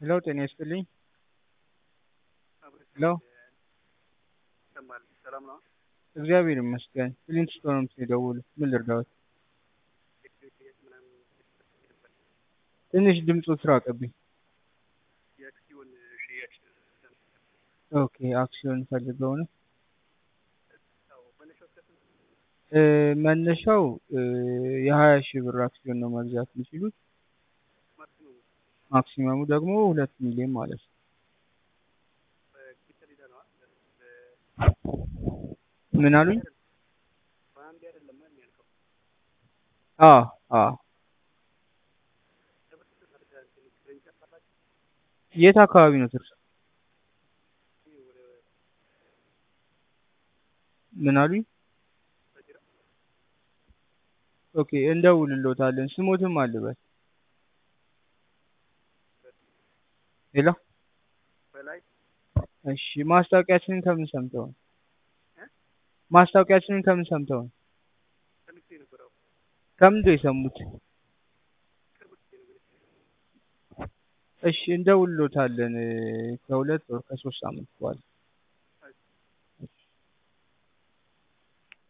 ሄሎ ጤና ይስጥልኝ። ሄሎ ይሰማል። ሰላም ነው? እግዚአብሔር ይመስገን። ክሊንት ስቶን ነው የደወሉት። ምን ልርዳዎት? ትንሽ ድምፁ ራቀብኝ። የአክሲዮን ሽያጭ ኦኬ አክሲዮን ፈልገው ነው? መነሻው እስከ ስንት ነው? እ መነሻው እ የሀያ ሺህ ብር አክሲዮን ነው መግዛት የሚችሉት። ማክሲመሙ ማክሲመሙ ደግሞ ሁለት ሚሊዮን ማለት ነው። በኪሰል ሄደህ ነዋ? ምን አሉኝ? በአንዴ አይደለም የሚያልቀው። አዎ አዎ። ለምን ተመርጠህ እንትን ቅርንጫፍ አላችሁ? የት አካባቢ ነው ትርሱ? ይህ ወደ ምን አሉኝ? በጅራ ኦኬ እንደውልሎታለን። ስሞትም አልበል። ሄሎ በላይ እሺ ማስታወቂያችንን ከምን ሰምተው ነው? እ? ማስታወቂያችንን ከምን ሰምተው ነው? ሰምቼ ነበር። አዎ ከምንድን ነው የሰሙት? ቅርብ ጊዜ ነው እንግዲህ እሺ እንደውልሎታለን እ ከሁለት ወር ከሶስት ሳምንት በኋላ